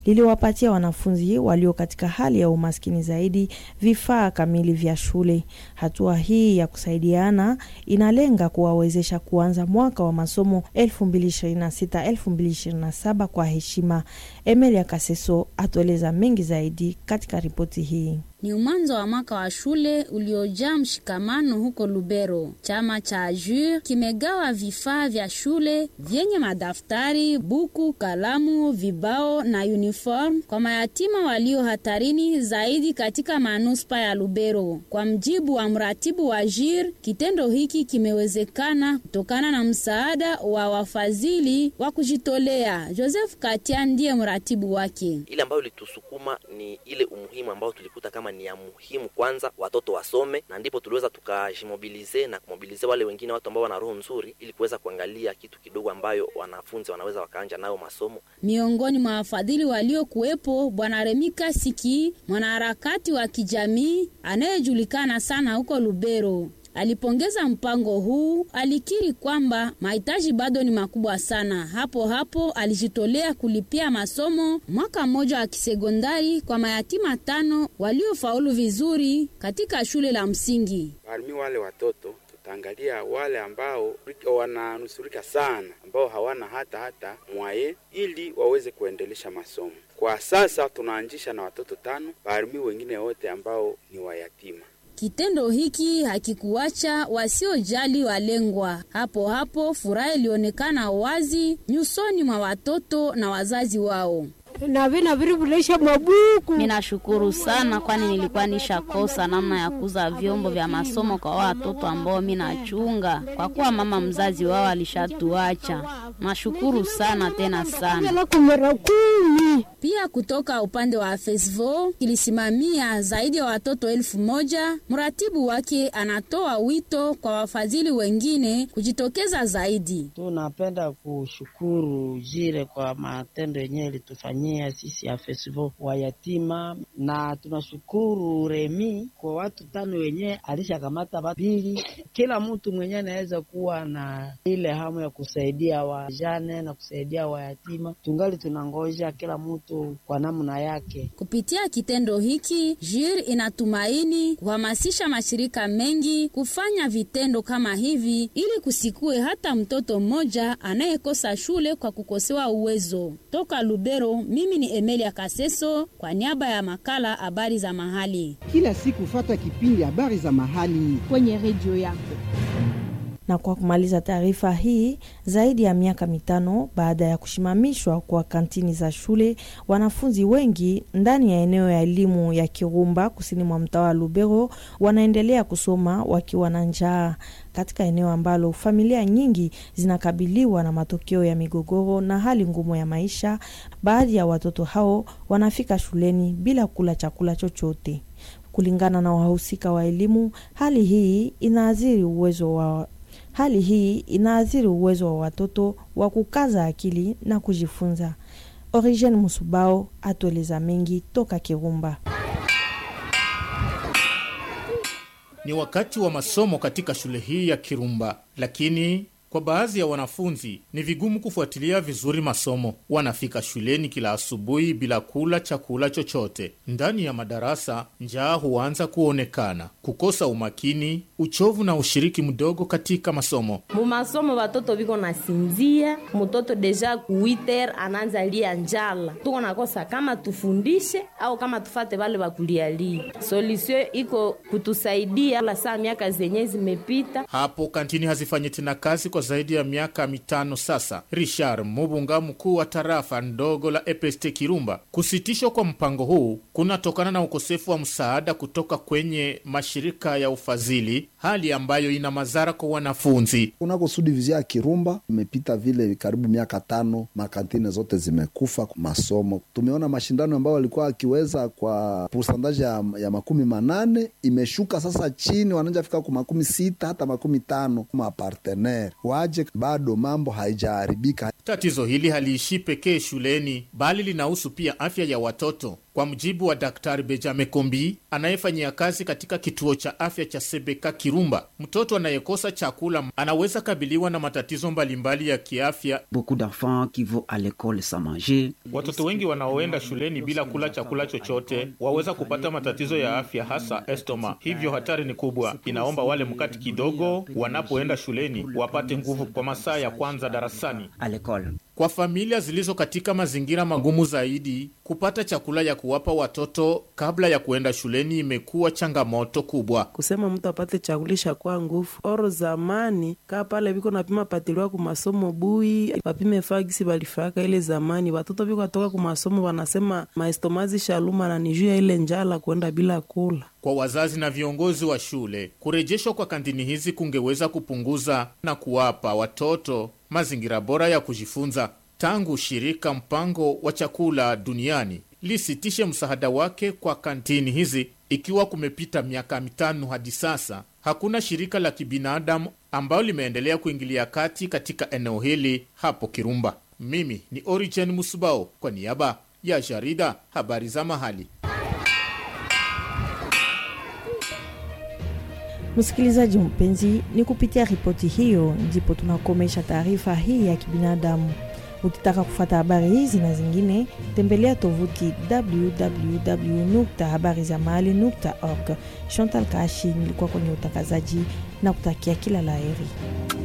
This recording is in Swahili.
liliwapatia wanafunzi walio katika hali ya umaskini zaidi vifaa kamili vya shule. Hatua hii ya kusaidiana inalenga kuwawezesha kuanza mwaka wa masomo 2026-2027 kwa heshima. Emelia Kaseso atueleza mengi zaidi katika ripoti hii. Ni mwanzo wa mwaka wa shule uliojaa mshikamano huko Lubero. Chama cha AJUR kimegawa vifaa vya shule vyenye madaftari, buku, kalamu, vibao na uniform kwa mayatima walio hatarini zaidi katika manuspa ya Lubero. Kwa mjibu wa mratibu wa AJUR, kitendo hiki kimewezekana kutokana na msaada wa wafadhili wa kujitolea. Joseph Katia ndiye mratibu wake. Ile ambayo ilitusukuma ni ile umuhimu ambao tulikuta kama ni ya muhimu kwanza watoto wasome, na ndipo tuliweza tukajimobilize na kumobilize wale wengine watu ambao wana roho nzuri, ili kuweza kuangalia kitu kidogo ambayo wanafunzi wanaweza wakaanja nayo masomo. Miongoni mwa wafadhili waliokuwepo Bwana Remika Siki, mwanaharakati wa kijamii anayejulikana sana huko Lubero. Alipongeza mpango huu, alikiri kwamba mahitaji bado ni makubwa sana. Hapo hapo alijitolea kulipia masomo mwaka mmoja wa kisekondari kwa mayatima tano waliofaulu vizuri katika shule la msingi. Parmi wale watoto tutaangalia wale ambao wananusurika sana, ambao hawana hata hata mwaye, ili waweze kuendelesha masomo. Kwa sasa tunaanzisha na watoto tano, parmi wengine wote ambao ni wayatima. Kitendo hiki hakikuacha wasiojali walengwa. Hapo hapo furaha ilionekana wazi nyusoni mwa watoto na wazazi wao. Minashukuru sana kwani nilikuwa nishakosa namna ya kuza vyombo vya masomo kwa watoto ambao minachunga, kwa kuwa mama mzazi wao alishatuacha. Nashukuru sana tena sana. Pia kutoka upande wa FESVO kilisimamia zaidi ya watoto elfu moja. Mratibu wake anatoa wito kwa wafadhili wengine kujitokeza zaidi. Tunapenda kushukuru jire kwa matendo yenyewe ilitufanyia sisi ya festival wa yatima, na tunashukuru Remi kwa watu tano wenyewe alishakamata pili. Kila mtu mwenyewe anaweza kuwa na ile hamu ya kusaidia wajane na kusaidia wayatima. Tungali tunangoja kila mtu kwa namna yake. Kupitia kitendo hiki, JIR inatumaini kuhamasisha mashirika mengi kufanya vitendo kama hivi ili kusikue hata mtoto mmoja anayekosa shule kwa kukosewa uwezo. Toka Lubero, mimi ni Emelia Kaseso kwa niaba ya makala habari za mahali. Kila siku fata kipindi habari za mahali kwenye redio yako. Na kwa kumaliza taarifa hii, zaidi ya miaka mitano baada ya kusimamishwa kwa kantini za shule, wanafunzi wengi ndani ya eneo ya elimu ya Kirumba kusini mwa mtaa wa Lubero wanaendelea kusoma wakiwa na njaa katika eneo ambalo familia nyingi zinakabiliwa na matokeo ya migogoro na hali ngumu ya maisha. Baadhi ya watoto hao wanafika shuleni bila kula chakula chochote. Kulingana na wahusika wa elimu, hali hii inaathiri uwezo wa hali hii inaathiri uwezo wa watoto wa kukaza akili na kujifunza. Origen Musubao atueleza mengi toka Kirumba. Ni wakati wa masomo katika shule hii ya Kirumba, lakini kwa baadhi ya wanafunzi ni vigumu kufuatilia vizuri masomo. Wanafika shuleni kila asubuhi bila kula chakula chochote. Ndani ya madarasa, njaa huanza kuonekana, kukosa umakini, uchovu na ushiriki mdogo katika masomo. Mumasomo watoto viko nasinzia, mtoto deja kuiter anaanza lia njala. Tuko nakosa kama tufundishe au kama tufate wale wakulialia. Solution iko kutusaidia la saa miaka zenye zimepita. Hapo kantini hazifanyi tena kazi kwa zaidi ya miaka mitano sasa. Richard Mubunga, mkuu wa tarafa ndogo la EPST Kirumba, kusitishwa kwa mpango huu kunatokana na ukosefu wa msaada kutoka kwenye mashirika ya ufadhili, hali ambayo ina madhara kwa wanafunzi. Kunako sudivizia ya Kirumba imepita vile karibu miaka tano, makantine zote zimekufa masomo. Tumeona mashindano ambayo walikuwa akiweza kwa pourcentage ya, ya makumi manane imeshuka sasa chini, wananja fika ku makumi sita hata makumi tano mapartenere itakuwaje? Bado mambo haijaharibika. Tatizo hili haliishii pekee shuleni, bali linahusu pia afya ya watoto. Kwa mujibu wa Daktari Benjamin Kombi anayefanyia kazi katika kituo cha afya cha Sebeka Kirumba, mtoto anayekosa chakula anaweza kabiliwa na matatizo mbalimbali ya kiafya. Watoto wengi wanaoenda shuleni bila kula chakula chochote waweza kupata matatizo ya afya, hasa estoma. Hivyo hatari ni kubwa. Inaomba wale mkati kidogo wanapoenda shuleni wapate nguvu kwa masaa ya kwanza darasani. Kwa familia zilizo katika mazingira magumu zaidi, kupata chakula ya kuwapa watoto kabla ya kuenda shuleni imekuwa changamoto kubwa. Kusema mtu apate chakulisha kwa nguvu oro zamani kaa pale viko napima patiliwa kumasomo bui wapime fagisi balifaka ile zamani, watoto viko atoka kumasomo wanasema maestomazi shaluma na nijuya ile njala kuenda bila kula. Kwa wazazi na viongozi wa shule, kurejeshwa kwa kantini hizi kungeweza kupunguza na kuwapa watoto mazingira bora ya kujifunza. Tangu shirika mpango wa chakula duniani lisitishe msaada wake kwa kantini hizi, ikiwa kumepita miaka mitano hadi sasa, hakuna shirika la kibinadamu ambayo limeendelea kuingilia kati katika eneo hili hapo Kirumba. Mimi ni Origen Musubao kwa niaba ya jarida habari za mahali. Msikilizaji mpenzi, ni kupitia ripoti hiyo ndipo tunakomesha taarifa hii ya kibinadamu. Ukitaka kufata habari hizi na zingine, tembelea tovuti www habari za mahali org. Chantal Kashi nilikuwa kwenye utangazaji na kutakia kila laheri.